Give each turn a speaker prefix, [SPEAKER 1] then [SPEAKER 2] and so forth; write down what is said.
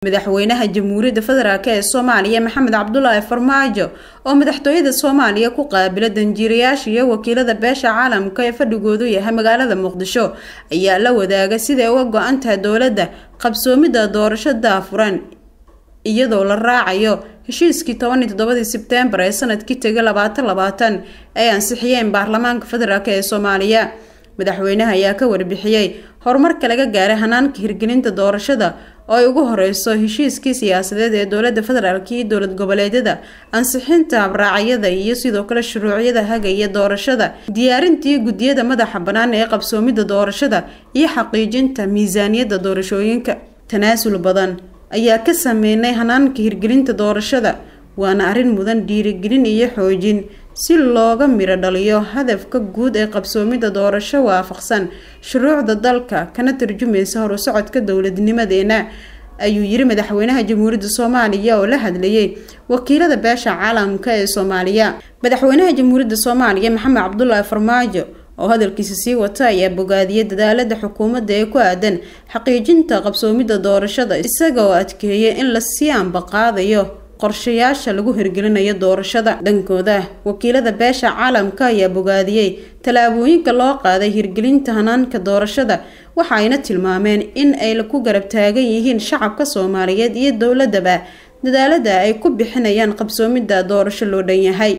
[SPEAKER 1] madaxweynaha jamhuuriyadda federaalk ee soomaaliya maxamed cabdulaahi farmaajo oo madaxtooyada soomaaliya ku qaabila danjiirayaasha iyo wakiilada beesha caalamka ee fadhigoodu yahay magaalada muqdisho ayaa la wadaaga siday uga go-an tahay dowladda qabsoomidda doorasho daafuran iyadoo la raacayo heshiiskii tobaniyo toddobadii sebteembar ee sanadkii tegay labaatan labaatan ay ansixiyeen baarlamaanka federaalk ee soomaaliya madaxweynaha ayaa ka warbixiyey horumarka laga gaaray hanaanka hirgelinta doorashada oo ay ugu horeyso heshiiskii siyaasadeed ee dowlada federaalk iyo dowlad goboleedyada ansixinta habraacyada iyo sidoo kale shuruucyada hagaya doorashada diyaarintii guddiyada madaxa bannaan ee qabsoomidda doorashada iyo xaqiijinta miisaaniyadda doorashooyinka tanaasul badan ayaa ka sameynay hanaanka hirgelinta doorashada waana arrin mudan dhiirigelin iyo xoojin si looga miro dhaliyo hadafka guud ee qabsoomidda doorasho waafaqsan shuruucda dalka kana tarjumaysa horusocodka dowladnimadeena ayuu yiri madaxweynaha jamhuuriyadda soomaaliya oo la hadlayay wakiilada beesha caalamka ee soomaaliya madaxweynaha jamhuuriyadda soomaaliya maxamed cabdulaahi farmaajo oo hadalkiisa sii wata ayaa bogaadiyay dadaalada xukuumadda ee ku aadan xaqiijinta qabsoomidda doorashada isaga oo adkeeyay in lasii ambaqaadayo qorshayaasha lagu hirgelinayo doorashada dhankooda wakiilada beesha caalamka ayaa bogaadiyey tallaabooyinka loo qaaday hirgelinta hanaanka doorashada waxa ayna tilmaameen in ay ku garab taagan yihiin shacabka soomaaliyeed iyo dowladaba dadaalada ay ku bixinayaan qabsoomidda doorasho loo dhan yahay